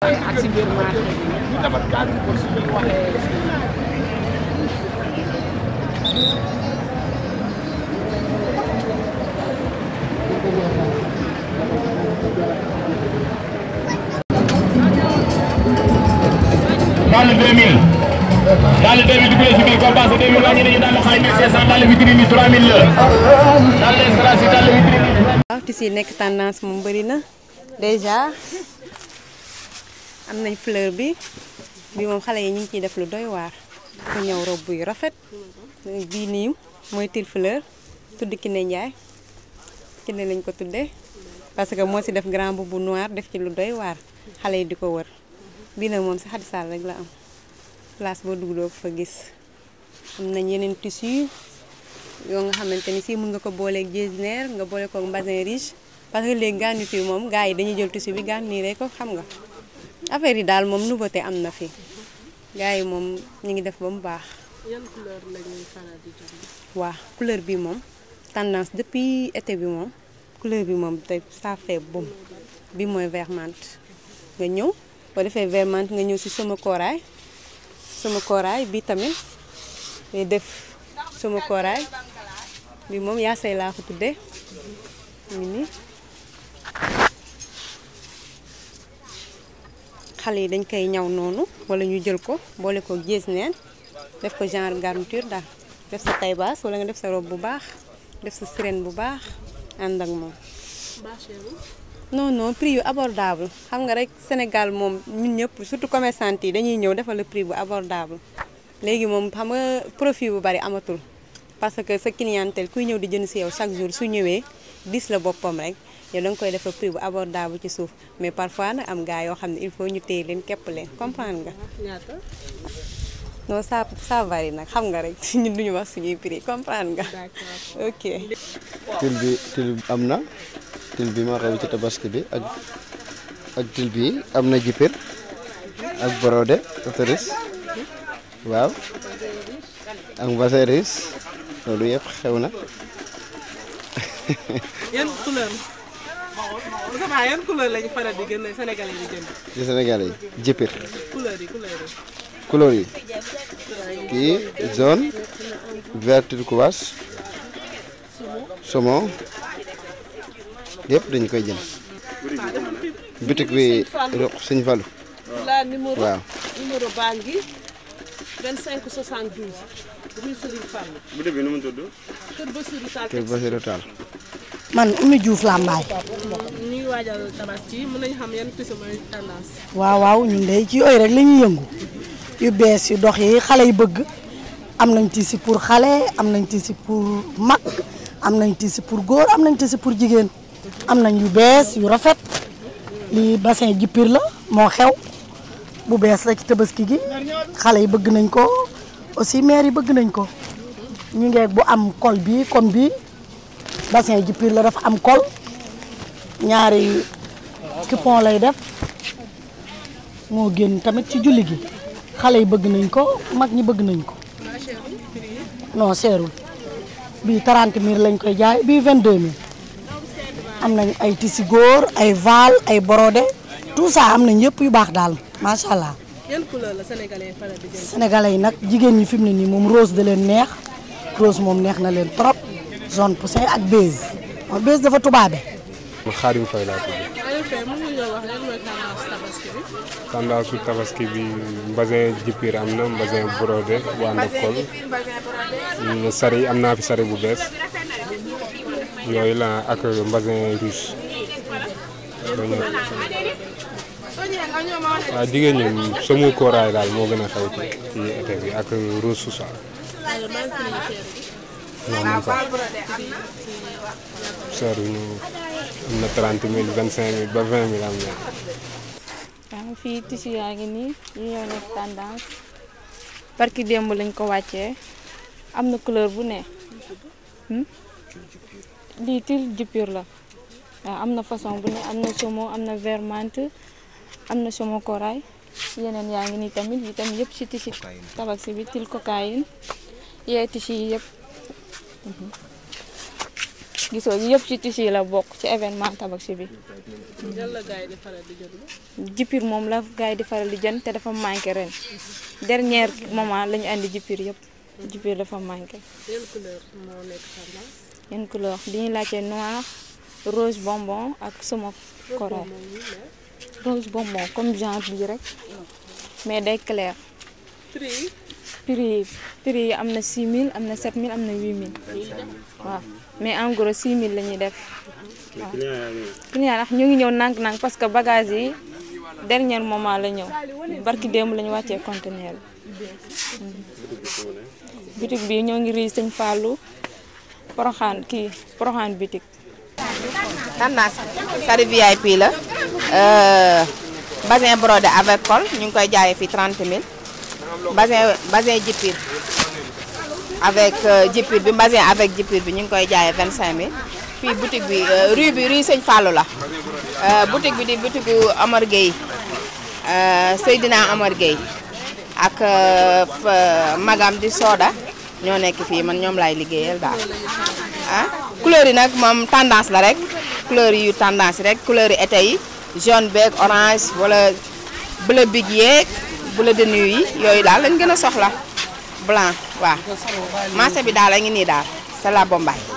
ak si biir marché bi. daal 2000 daal 2000 dugg na si biir combat 2000 wàññi nañu daal xaay 1500 daal vitrine yi 3000 la daal strass yi daal vitrine yi waaw tissu yi nekk tendance moom bëri na déjà am nañ fleur bi bi moom xale yi ñu ngi ciy def lu doy waar ku ñëw robe yu rafet bii nii mooy til fleur tudd Kiné Ndiaye Kiné lañ ko tuddee parce que moo si def grand boubou noir def ci lu doy waar xale yi di ko wër bii nag moom si Xadi Sall rek la am place boo dugg doo ko fa gis am nañ yeneen tissu yoo nga xamante ni si mën nga ko booleeg jersinaire nga boole ko mbasin riche parce que léegi garniture moom gars yi dañuy jël tissu bi garniré ko xam nga affaire yi daal moom nouveauté am na fi gars yi moom ñu ngi def ba mu baax. yan couleur la ñuy faral di jënd. waa couleur bi moom tendance depuis été bi moom couleur bi moom tey ça fait bom bi mooy vert menthe nga ñëw boo defee vert menthe nga ñëw si sama kooraay sama kooraay bi tamit day def sama kooraay bi moom yaa say laa ko tuddee mu ngi nii xale yi dañ koy ñaw noonu wala ñu jël ko boole ko gées neen def ko genre garniture daal def sa taille basse wala nga def sa robe bu baax def sa sirène bu baax ànd ak moom. non non prix yu abordable xam nga rek Sénégal moom ñun ñëpp surtout commerçant yi dañuy ñëw defal le prix bu abordable léegi moom xam nga profit bu bari amatul parce que sa clientèle kuy ñëw di jënd si yow chaque jour su ñëwee dis la boppam rek yow da nga koy defal prix bu abordable ci suuf mais parfois nag am gaa yoo xam ne il faut ñu téye leen képp leen comprendre nga. ñaata. non ça ça varie nag xam nga rek ñun duñu wax suñuy prix comprendre nga. d'accord ok. til bi til am na til bi moo xew ci tabaski bi ak ak til bi am na jipir ak borode autoris waaw ak mbaseris loolu yëpp xew na yan couleur Moussa Ba yan couleur lañu faral di gën a Sénégalais yi di jënd. ci Sénégal yi jipir couleur yi couleur yi. couleur yi kii jaune vert turquoise saumon yëpp dañu koy jënd bitik bi roq Sëñ Fallu la numéro waaw numéro baa ngi 25 72 rue Serigne Fall. bu bi nu mu tudd Kër Bassirou Tall. kër Basiru Taal man Oumy Diouf Lambaay ñu ngi waajal tabaski mën nañu xam yan tissu mooy tendance. waaw waaw ñun de ci yooyu rek la ñuy yëngu yu bees yu dox yi xale yi bëgg am nañ tissu pour xale am nañ tissu pour mag am nañ tissu pour góor am nañ tissu pour jigéen am nañ yu bees yu rafet lii bassin jippir la moo xew bu bees la ci tabaski gi xale yi bëgg nañ ko aussi maire yi bëgg nañ ko ñu ngeeg bu am col bi comme bi bassin jippir la dafa am col ñaari coupon lay def moo génn tamit ci julli gi xale yi bëgg nañ ko mag ñi bëgg nañ ko non seerul bii 30 000 lañ koy jaay bii 22 000 am nañ ay tissu góor ay val ay brodé tout ça am nañ yëpp yu baax daal macha allah yan couleur la Sénégalais yi faral di jënd. sénégalais yi nag jigéen ñi fi mu ne nii moom rose da leen neex rose moom neex na leen trop jaune poussin ak beige moom beige dafa tubaabe Xaadim Fay laa tudd Aliou Faye mën nga ñoo wax yan mooy tendance tabaski bi. tendance su tabaski bi mbasin jippiir am na mbasin brodé bu ànd ak col Mm, sari am naa fi sari bu bees yooyu la ak mbasin russe waaw jigéen ñi sama kooraay daal moo gën a xew ci ci été bi ak rose su sax non man sax seer ñu am na 30 mille 25 mille ba 20 mille am na waaw fii tissu yaa ngi nii yi ñoo nekk tendance barki démb lañ ko wàccee am na couleur bu ne hmm? lii til jupir la waaw am na façon bu ne am na somo am na vert menthe am na somo corail yeneen yaa ngi nii tamit yi tamit yëpp ci tissu tabaski bi til cocaïne yee tissu yi yëpp gisoo yëpp ci tissu yi la bokk ci événement tabaski bi yan la gars yi di faral di jënd. jipir moom la gars yi di faral di jënd te dafa manqué ren dernier moment la ñu andi jipir yëpp jipir dafa manqué yan couleur moo nekk tendance. yan couleur di ñu laajte noir rose bonbon ak sama corail moom ñu ne rose bonbon comme genre bii rek mais day clair prix yi prix yi prix yi am na 6000 am na 7000 am na 8000 waaw mais en gros 6000 la ñuy def waaw. client ndax ñu ngi ñëw nànk-nànk parce que bagage yi dernier moment la ñëw barki démb la ñu wàccee conteneur bi bitig bi ñoo ngi rii sëñ Fallou Poroxaan kii Poroxaan bitig tendance sari VIP la euh, basin brodé avec col ñu ngi koy jaayee fii 30 000 basin basin jipir avec euh, jipir bi basin avec jipir bi ñu ngi koy jaayee 25 000 fii boutique bi euh, rue bi rue Sëñ Fallou la euh, boutique bi di boutique gu Amar Gueye euh, Seydina Amar Gueye ak euh, fa- magam di Soda ñoo nekk fii man ñoom laay liggéeyal daal ah couleur yi nag moom tendance la rek couleur yu tendance rek couleur yi été yi jaune beeg orange wala bleu big yeeg bleu de nuit yi yooyu daal lañ gën a soxla blanc waaw marché bi daal a ngi nii daal c'est la Bombay